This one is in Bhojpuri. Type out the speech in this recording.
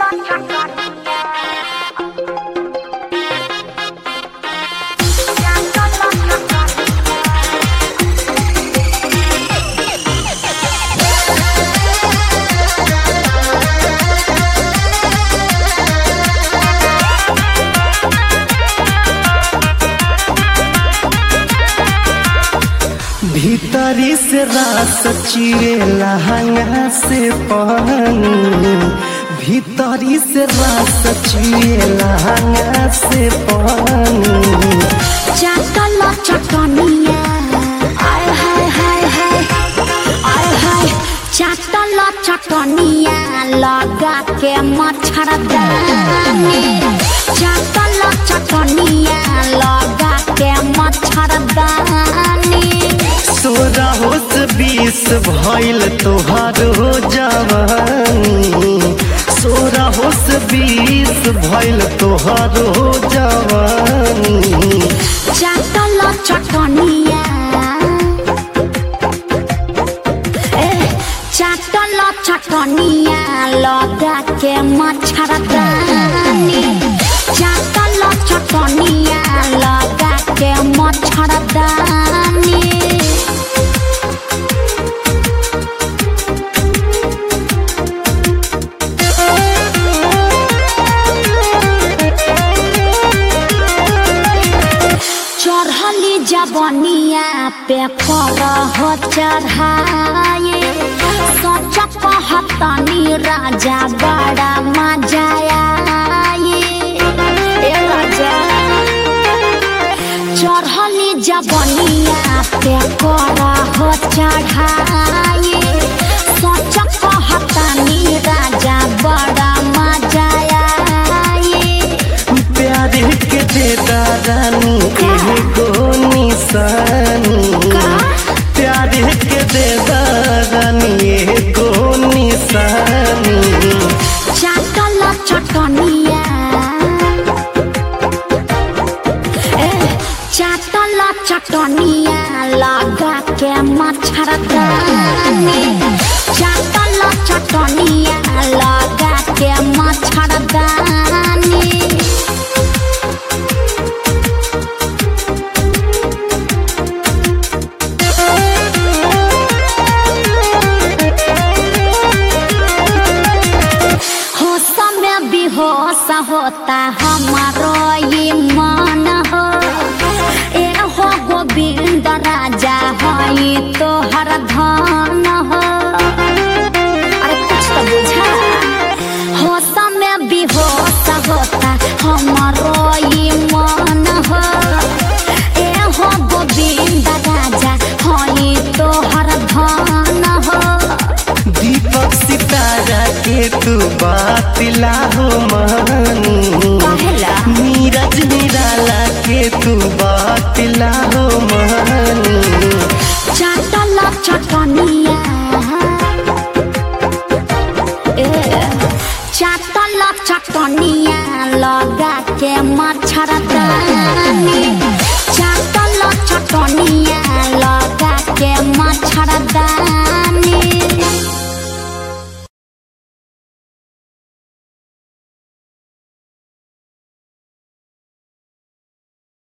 भीतरी से रास चिरे लहंगा से पानी भीतरी से रास चिरे लहंगा से पानी चाटल चटनिया आय हाय हाय हाय आय हाय चाटल चटनिया लगा के मच्छरदानी चाटल चटनिया लगा के मच्छरदानी सोरा होश बीस भइल तोहारो जवानी सोरा होश बीस भइल तोहारो जवानी चाटल चटनिया ए चाटल चटनिया लगा के मच्छरदानी चाटल चटनिया लगा के मच्छरदानी चढ़ली जबनिया पे कर हो चढ़ाए सच कहतनी राजा बड़ा मजा आए ए राजा चढ़ली जबनिया पे कर हो चढ़ाए सच कहतनी राजा बड़ा मजा आए प्यार के देता रानी एगो निशानी प्यार के देता रानी एगो निशानी चाटल चटनिया ए चाटल चटनिया लगा के मच्छरदानी चाटल चटनिया लगा के मच्छरदानी होश में बेहोश होता हमारो ये मन हो ए हो गोविंद राजा हई तोहर धन हो अरे कुछ तो बुझा होश में बेहोश होता हमारो ये मन हो ए हो गोविंद राजा हई तोहर धन हो दीपक सितारा के तू बात लाहो मानी कहेला नीरज निराला के तू बात लाहो मानी चाटल चटनी